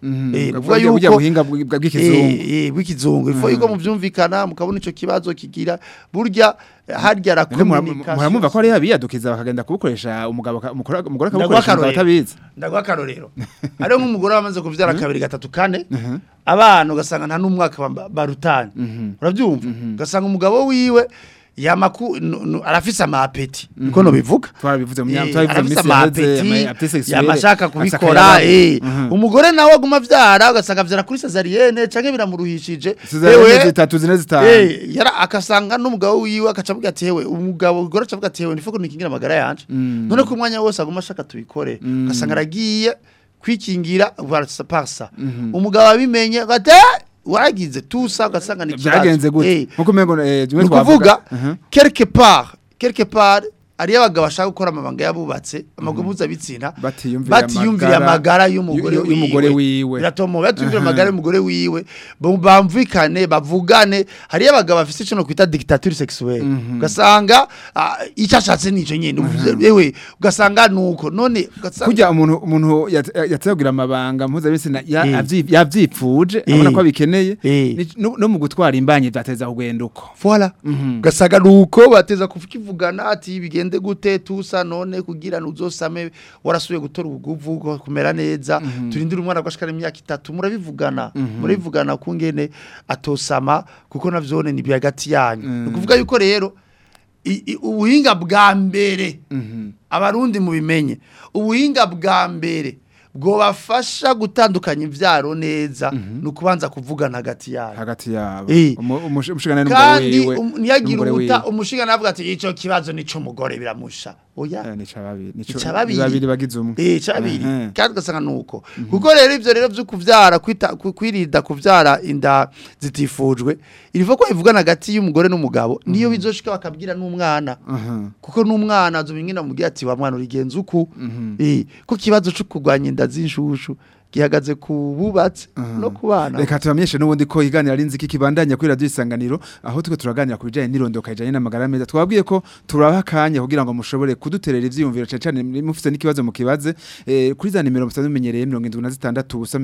eh Ubwo uvuga burya- burya yuko buhinga bw- bwa- bw'ikizungu eh eh bw'ikizungu ifo yuko muvyumvikana mukabona ico kibazo kigira burya harya la None mura- communication muramumva ko ari abiyadukiza bakagenda kubukoresha umugabo aka- umugore umugore Ndaguha akabukoresha umugabo akarorero. atabizi ndaguha akarorero ariyo nk'umugore wamaze kuvyara kabiri gatatu kane abana ugasanga nta n'umwaka ba- barutanye urabyumva ugasanga umugabo wiwe yamaku nu- nu- arafise amapeti niko no bivuga twarabivuze mu myaka Eh, twarabivuze mu arafise minsi yaheze amapeti ama sexuelle yamashaka afise kubikora akayabo. eh Mhm. umugore nawe aguma avyara ugasanga avyara kuri cesarienne canke biramuruhishije Cesarienne Ewe, zitatu zine zitanu Eh, yara akasanga n'umugabo wiwe akacavuga ati hewe umugabo ugora acavuga ati hewe nifoko nikingira amagara yanje Mm. none ko umwanya wose aguma ashaka tubikore ugasanga aragiye kwikingira varsa parsa umugabo abimenye ati waragize tusa ugasanga ni ikibazo. byagenze gute Eh, nkuko umengo eh ni ukuvuga quelque part quelque part ariyo abagabo bashaka gukora amabanga yabubatse amaguru mpuzabitsina Batiyumvira batiyumvira amagara amagara y'umugore y'u- y'umugore wiwe wiwe. biratuma batiyumvira amagara y'umugore wiwe bo- bamvikane bavugane hariyo abagabo bafite icyo no kwita dictature sexuelle ugasanga ah, icyo ashatse nico nyene uvuze, ewe ugasanga nuko none ugasanga kujya umuntu umuntu yategugira amabanga mpuzabitsina ya- Eh. avyi- yavyipfuje Eh. abona ko abikeneye Eh. ni- no no mu gutwara imbanyi byateza kugenda uko Voilà. Gasaga nuko bateza kuvugana ati bigende gute tusa none kugira nuzosame warasuye gutora ubuguvu go- kumera neza turindira umwana gwashikana imyaka itatu murabivugana murabivugana kungene atosama kuko navyone ni byagati yanyu nukuvuga yuko rero i- i- ubuhinga bwa mbere abarundi mubimenye ubuhinga bwa mbere bwobafasha gutandukanya imvyaro neza ni ukubanza kuvugana hagati yayo hagati yabo Eh. Umu- umush- umushikana n'umugabo kandi wiwe um- ntiyagire n'umugore ubuta wiwe. umushigana avuga ati ico kibazo nico mugore biramusha oya Eh, ni cababiri ni co- Icababiri. babiri bagize umwe eh cabiri Mhm. kandi ugasanga nuko kuko rero ivyo rero vyo kuvyara kwita ku- kwirinda kuvyara inda zitifujwe irivo ko ivugana hagati y'umugore n'umugabo niyo bizoshika bakabwira n'umwana Mhm. kuko n'umwana azobingina mubwira ati wa mwana urigenza uku eh ko kibazo cyo kurwanya inda z'inshushu gihagaze ku bubatse no ku bana reka tubamenyeshe n'ubundi ko iganira ari nziki kibandanya kuri radio isanganiro aho tuko turaganira ku bijanye n'irondoka ijanye n'amagara meza twabwiye ko turabaha akanya kugira ngo mushobore kuduterera ivyiyumviro cyane cyane mufite n'ikibazo mukibaze eh, kuri za nimero musanzwe mumenyereye 76 ubusa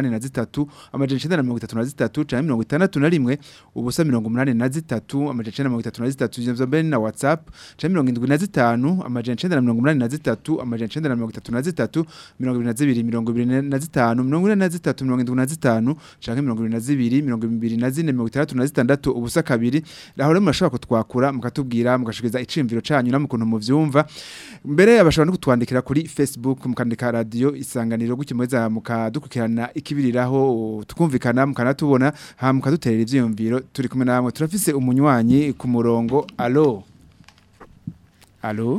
83 amajana 933 canke 61 ubusa 83 amajana 933 ivyo mbere na WhatsApp canke 75 amajana 983 amajana 933 22 mirongo ine na zitatu mirongo indwi na zitanu canke mirongo ibiri na zibiri mirongo ibiri na zine mirongo itandatu na zitandatu ubusa kabiri aho rero murashobora kutwakura mukatubwira mugashikiriza iciyumviro canyu n'ukuntu muvyumva mbere abashobora no kutwandikira kuri Facebook mukandika radio isanganiro gutyo muheza mukadukurikirana ikibiriraho tukumvikana mukanatubona ha mukaduterera ivyiyumviro turi kumwe namwe turafise umunywanyi ku murongo alo alo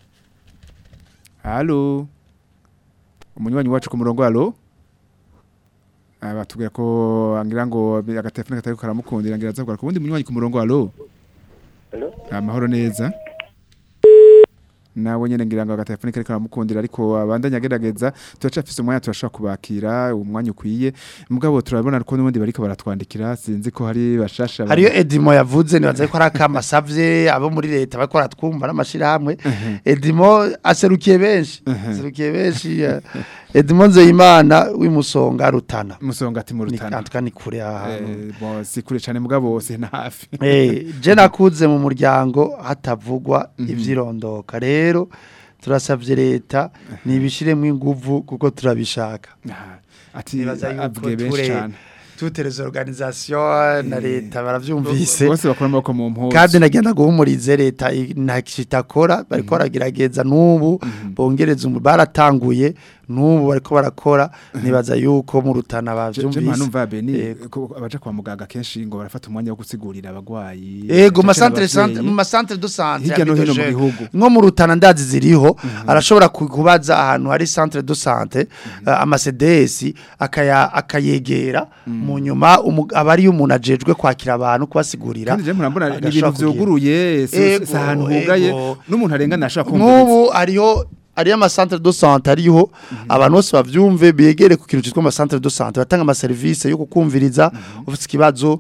alo umunywanyi wacu ku murongo alo batubwira ko ngira ngo agatelefone katari karamukundira ngira azakora ku wundi munywanyi ku murongo alo amahoro neza nawe nyene ngira ngo agatelefone kari karamukundira ariko abandanya agerageza turacafise umwanya turashobora kubakira umwanya ukwiye mugabo turabona ko n'ubundi bariko baratwandikira sinzi ko hari bashasha hariyo edimo yavuze nibaza ko ari akamasavye abo muri leta bariko baratwumva n'amashirahamwe edimo aserukiye benshi aserukiye benshi eh, edimo nzeyimana w'imusonga rutana musonga ati mu ni rutana kantuka ni kure ahantu Eh, bon si kure cane mugabo wose na hafi Eh, je nakuze mu muryango hatavugwa ivyirondoka rero turasavye leta nibishiremo inguvu kuko turabishaka Ah, ati nibaza yuko avuge benshi ture cane toutes les organisations na leta baravyumvise bose bakora amaboko mu mpuzu kandi nagenda guhumurize leta i- nta kitakora bariko baragerageza n'ubu bongereza umu baratanguye n'ubu bariko barakora nibaza yuko mu rutana Je- je bavyumvise mpanumva beni Yego. ko abaja kwa muganga kenshi ngo barafata umwanya wo gusigurira abagwayi Ego cane ma centre abavyeyi. centre mu ma centre de santé Hirya no hino mu habitoje. gihugu. nko mu rutana ndazi ziriho arashobora ku- kubaza ahantu hari centre de santé uh, ama CDS akaya akayegera mu nyuma umu- aba ari umuntu ajejwe kwakira abantu kubasigurira kandi je murambona ni agashobora ibintu kugira. vyuguruye si Ego, si ahantu hugaye ego. n'umuntu arengana ashaka kumviriza nk'ubu hariho ariyo amasantere do sante ariho abantu bose bavyumve begere ku kintu cyitwa amasantere do sante batanga amaserivisi yo kukumviriza ufite ikibazo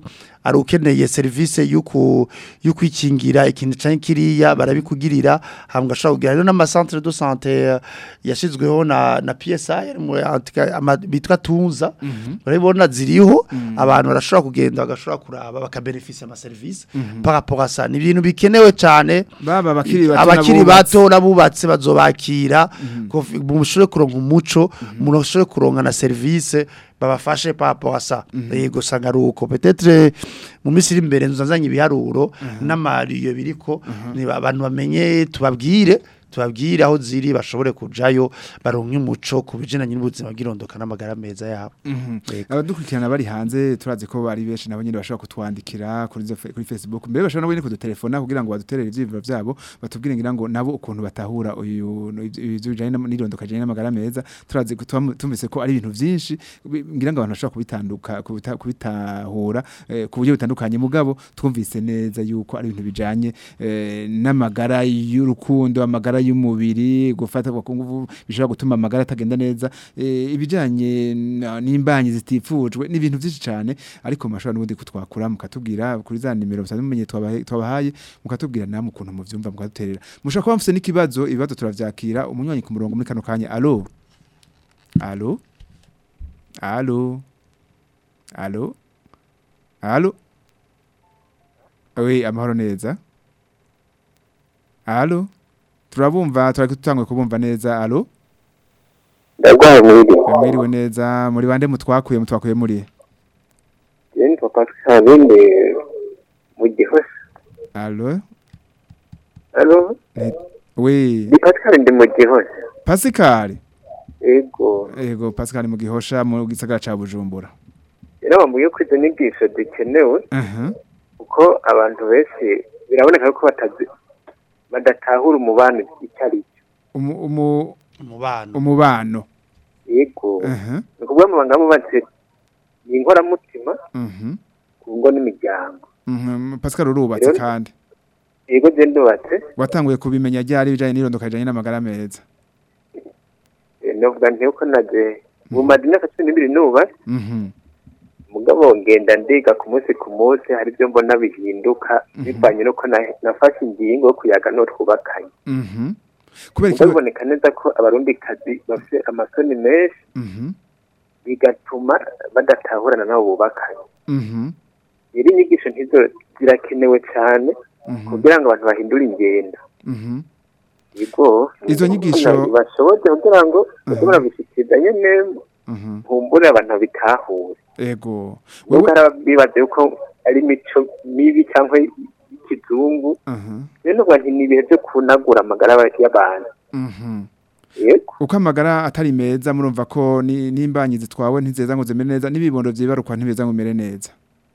ari ukeneye serivisi y'uku y'ukwikingira ikintu cyane kiriya barabikugirira hambwa ashobora kugira rero n'ama centre de santé eh, yashizweho na na PSI mu antika- ama- bitwa tunza urabona ziriho abantu barashobora kugenda bagashobora kuraba bakabenefisa ama service par rapport à ça ni ibintu bikenewe cyane baba abakiri bato abakiri n'abubatsi. bato n'abubatse bazobakira kofi- mushobore kuronka umuco umuntu ashobore kuronka na service babafashe par rapport à ça yego sanga ruko peut-être mu minsi iri imbere nzazanye ibiharuro n'amariyo biriko ni abantu bamenye tubabwire tubabwire aho ziri bashobore kujayo baronke umuco ku bijanye n'ubuzima bw'irondoka n'amagara meza yabo Yego. abadukurikirana bari hanze turazi ko bari benshi nabo nyine bashobora kutwandikira kuri zo- kuri Facebook mbere bashobora nabo nyine kudutelefona kugira ngo baduterere ivyiviro vyabo batubwire ngira ngo nabo ukuntu batahura uyu ivyo bijanye n'irondoka janye n'amagara meza turazi ko tuba- tumvise ko ari ibintu vyinshi bi- ngira ngo abantu bashobora kubitanduka kubita- kubitahura eh, ku buryo butandukanye mugabo twumvise neza yuko ari ibintu bijanye eh, n'amagara y'urukundo amagara y'umubiri gufata ku nguvu bishobora gutuma amagara atagenda neza eh, ibijanye na- n'imbanyi zitifujwe ni ibintu byinshi cyane ariko mashobora n'ubundi kutwakura mukatubwira kuri za nimero musanzwe mumenye twabahe- twabahaye mukatubwira namwe ukuntu muvyumva mukaduterera mushobora kuba mufite n'ikibazo ibibazo turavyakira umunywanyi ku murongo muri kano kanya alo alo alo alo alo oui amahoro neza alo turabumva turari tutangwe kubumva neza alo ndagwaye mwiriwe mwiriwe neza muri bande mutwakuye mutwakuye muri je nitwa pascal ndi mu gihosha alo alo oui ni pascal ndi mu gihosha Pascal ego ego Pascal mu gihosha mu gisagara ca Bujumbura rero bambwiye ko izo nyigisho zikenewe aha kuko abantu benshi biraboneka ko batazi badatahura umubano icyo ari cyo umu umu umubano umubano yego aha ni ukuvuga amabanga amubatse ni inkoramutima mhm ku ngo n'imiryango mhm Pascal urubatse Rero- kandi yego je ndubatse watanguye kubimenya ryari bijanye n'irondoka rijanye n'amagara meza eh, novuga nti uko naje mu mazi imyaka cumi n'ibiri nubatse mhm mugabo ngenda ndiga ku munsi ku munsi hari ibyo mbona bihinduka bivanye n'uko na- nafashe ingingo yo kuyaga no twubakanye mhm kubera Ubwo iki biboneka neza ko abarundi kazi bafite amasoni menshi mhm bigatuma badatahurana nabo bubakanye mhm rero inyigisho ntizo zirakenewe cyane mhm kugira ngo abantu bahindure ingendo mhm yego Izo nyigisho- bashoboze kugira ngo bashobora gushyikiriza nyene mhm nkumbure abantu bitahure ego nubwo wewe hari abibaza yuko ari imico mibi cyangwa y'ikizungu aha rero nuvuga nti ni ibihe byo kunagura amagara y'abantu mhm yego uko amagara atari meza murumva ko ni- n'imbanyi zitwawe ntizeza ngo zimere neza n'ibibondo vyibarukwa ntibeza ngo bimere neza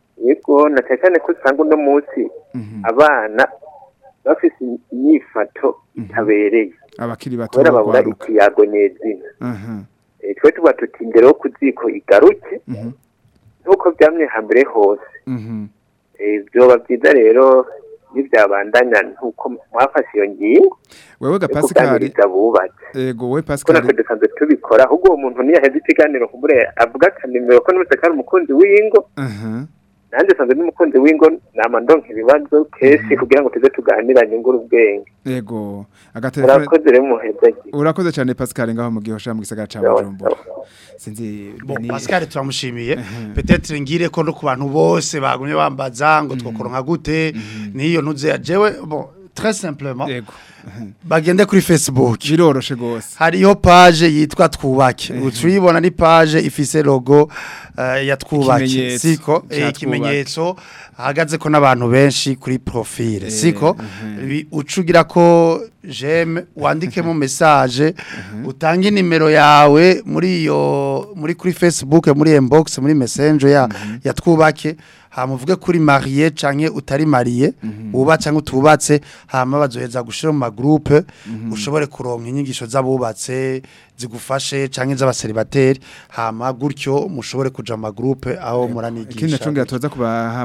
yego na cyane cyane ko usanga uno munsi mhm abana bafise inyifato itabereye abakiri bato kubera babura bagwaruka ikiyago nyezina aha Eh, twe tuba tuti imbere yo kuziko igaruke mhm nk'uko byamye hambere hose mhm Eh, vyoba byiza rero nivyabandanya nk'uko mwafashe iyo ngingo wewe ga yo Pascal kuganiriza abubatse ego we ko natwe Pascal dusanzwe tubikora ahubwo uwo muntu niyaheze ikiganiro kumbure avuga akanimero ko n'umutse kari umukunzi w'ingo aha nanjye usanzwe n'umukunzi w'ingo nama ndonka ibibazo kenshi kugira ngo tuze tuganiranye ngura ubwenge ego agatelefone murakoze rero muhezagi urakoze cyane Pascal ngaho mu gihosha mu gisagara ca Bujumbura sinzi Bon, ni- Pascal turamushimiye peut-être ngire ko no ku bantu bose bagumye bambaza ngo twokoronka gute niyo ntuze jewe bon très simplement ego bagende kuri Facebook biroroshe gose hariho page yitwa twubake uturibona ni page ifise logo uh, ya twubake Ikimenyetso siko ca eh, ikimenyetso hagaze ko n'abantu benshi kuri profile siko Bi- ucugira ko j'aime wandikemo message utange nimero yawe muri iyo muri kuri Facebook muri inbox muri messenger ya ya twubake hamuvuge kuri marié canke utari marié uba canke utubatse hama bazoheza gushira mu magroupe ushobore kuronka inyigisho z'abubatse zigufashe canke z'abaseribateri hama gutyo mushobore kuja mu magroupe aho ikindi muranigisha nacongera tuza kubaha mu mpera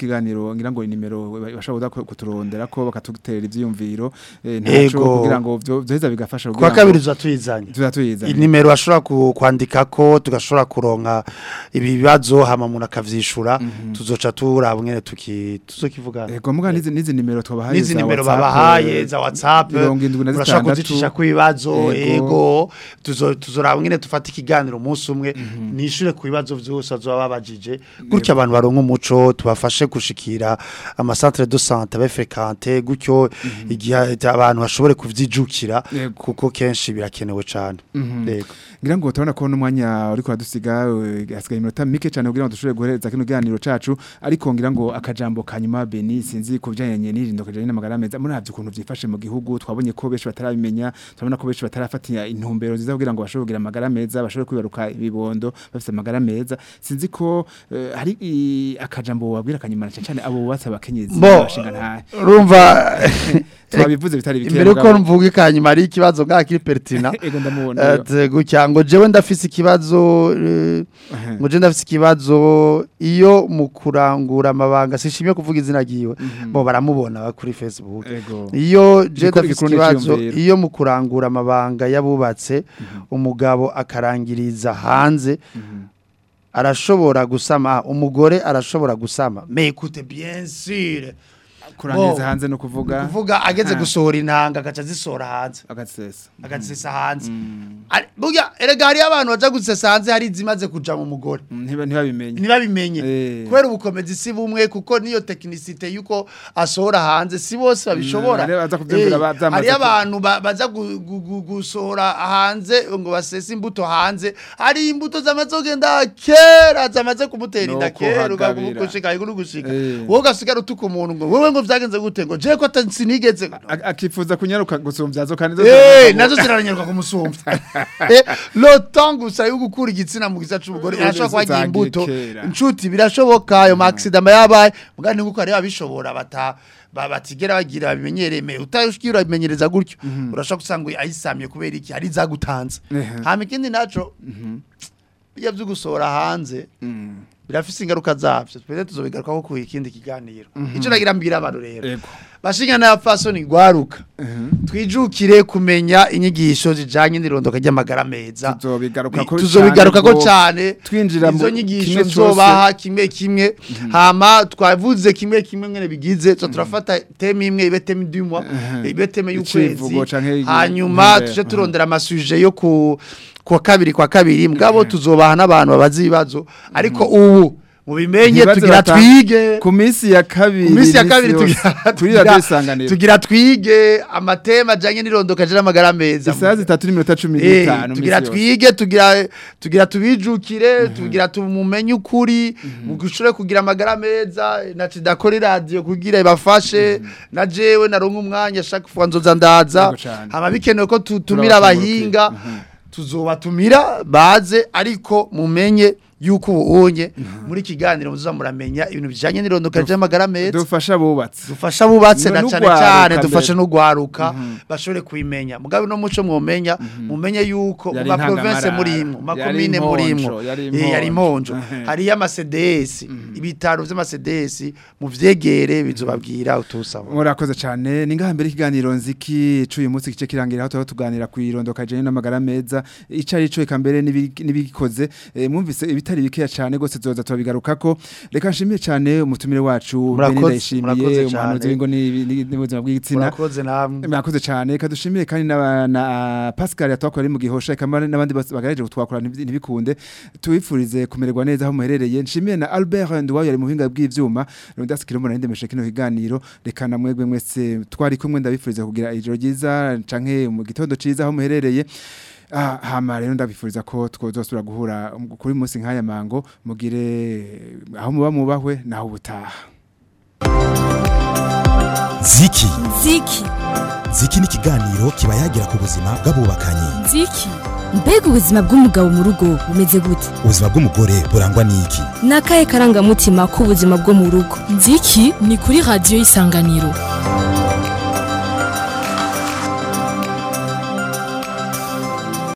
ikiganiro ngira ngo inimero bashobora kuturondera ko bakatugutera ivyiyumviro eh, ntaco kugira ngo vyoheza bigafasha kwa kabiri tuzatuyizanye tuzatuyizanye inimero bashobora kwandika ko tugashobora kuronka ibibazo hama umuntu akavyishura mm -hmm. tuzoca turaba mwene tuki tuzokivuga ego muga nizi nizi nimero twabahaye nizi nimero babahaye za WhatsApp urashaka kuzicisha ku bibazo ego tuzoraba mwene tufata ikiganiro umunsi umwe mm -hmm. nishure ku bibazo vyose azoba babajije gutyo abantu baronka umuco tubafashe gushikira ama centre de santé bafrekante gutyo mm -hmm. igihe abantu bashobore kuvyijukira kuko kenshi birakenewe cyane yego ngira ngo turabona ko n'umwanya uri kuradusiga hasigaye iminota mike cyane kugira ngo dushobore guhereza kino kiganiro cacu ariko ngira ngo akajambo kanyuma Beni sinzi kubijanye n'irindo kajanye n'amagara meza muravye ukuntu vyifashe mu gihugu twabonye ko benshi batarabimenya turabona ko benshi batarafatira intumbero nziza kugira ngo bashobore kugira amagara meza bashobore kwibaruka ibibondo bafite amagara meza sinzi ko uh, hari akajambo wabwira kanyuma cyane abo bubatse abakenyezi bashinga nta urumva twabivuze bitari bike imbere uko mvuga ikanyuma ari ikibazo ngaka kiri pertina ego ndamubona gutya ngo jewe ndafise ikibazo ngo je ndafise ikibazo iyo mu kurangura amabanga sishimye kuvuga izina giwe bo baramubona kuri Facebook iyo je ndafise ikibazo iyo mu kurangura amabanga yabubatse umugabo akarangiriza hanze arashobora gusama umugore arashobora gusama mais écoute bien sûr kurangiza hanze no kuvuga kuvuga ageze gusohora intanga agaca zisora hanze agatsesa agatsesa hanze burya erega hari abantu baja gusesa hanze hari zimaze kuja mu mugore ntiba ntibabimenye ntibabimenye kubera ubukomezi si bumwe kuko niyo tekinisite yuko asohora hanze si bose babishobora hari abantu baza gusohora hanze ngo basese imbuto hanze hari imbuto zamaze kugenda kera zamaze kumutera inda kera ugagushika gushika wowe ugasigara utuka umuntu ngo wewe ngo vyagenze gute ngo je ko sinigeze akifuza kunyaruka gusumvya zo kandi eh nazo ziraranyaruka kumusumvya lo tangu sayo gukura igitsina mu giza c'ubugore arashobora kwagira imbuto inshuti birashoboka ayo maxidama yabaye mugani nguko ari abishobora bata batigera bagira babimenyereme utashikira bimenyereza gutyo urashaka gusanga ayisamye kubera iki ari zagutanze hama ikindi naco iyo vyugusora hanze birafise ingaruka zavyo twese tuzobigaruka ko ku ikindi kiganiro ico nagira mbira abantu rero bashinga na fasoni gwaruka twijukire kumenya inyigisho zijanye n'irondoka ry'amagara meza tuzobigaruka ko tuzobigaruka ko cyane twinjira mu nyigisho zobaha kimwe kimwe hama twavuze kimwe kimwe ngene bigize so turafata teme imwe ibe teme dumwa ibe teme y'ukwezi hanyuma tuje turondera amasuje yo ku kwa kabiri kwa kabiri mugabo tuzobaha n'abantu babazi ibibazo ariko ubu mubimenye tugira twige ku minsi ya kabiri ku minsi ya kabiri tugira tugira twige amatema ajanye n'irondoka jira amagara meza isaha zitatu n'iminota cumi n'itanu tugira twige tugira tugira tubijukire tugira tumumenye ukuri mugushore kugira amagara meza na cidakora radio kugira ibafashe na jewe naronka umwanya chaque fois nzoza ndaza hama bikenewe ko tutumira abahinga tuzobatumira baze ariko mumenye yuko ubonye muri kiganiro muzuza muramenya ibintu bijanye n'irondoka ry'amagara meza dufasha bubatse dufasha bubatse na cyane cyane dufashe no gwaruka bashobore kwimenya mugabe no muco mwomenya mumenye yuko mu province muri imwe makomine muri imwe yari imponjo hari ya CDS ibitaro vy'ama CDS mu vyegere bizobabwira utusaba murakoze cyane ningaha mbere ikiganiro nziki cuye umunsi kice kirangira aho tuganira ku irondoka jene n'amagara meza icari cyo kambere nibikoze mwumvise ibitari bikeya cyane gose zoza tubigarukako reka nshimiye cyane umutumire wacu Benida ishimiye umuhanuzi w'ingo n'ubuzima bw'igitsina murakoze namwe murakoze cyane kadushimiye kandi na, na Pascal yatwakora mu gihosha kamara n'abandi bagareje gutwakora ntibikunde tubifurize kumererwa neza aho muherereye nshimiye na Albert Ndwayo yari mu hinga bw'ivyuma Rondas Kirombo na ndemeshe kino kiganiro reka namwegwe mwese twari kumwe ndabifurize kugira ijoro ryiza canke mu gitondo ciza aho muherereye Ah, hama rero ndabifuriza ko twozosubira guhura kuri munsi nk'aya mango mugire aho muba mubahwe naho ubutaha ziki ziki ziki ni ikiganiro kiba yagira ku buzima bw'abubakanye ziki mbega ubuzima bw'umugabo mu rugo bumeze gute ubuzima bw'umugore burangwa n'iki ni akahe karangamutima k'ubuzima bwo mu rugo nziki ni kuri radiyo y'isanganiro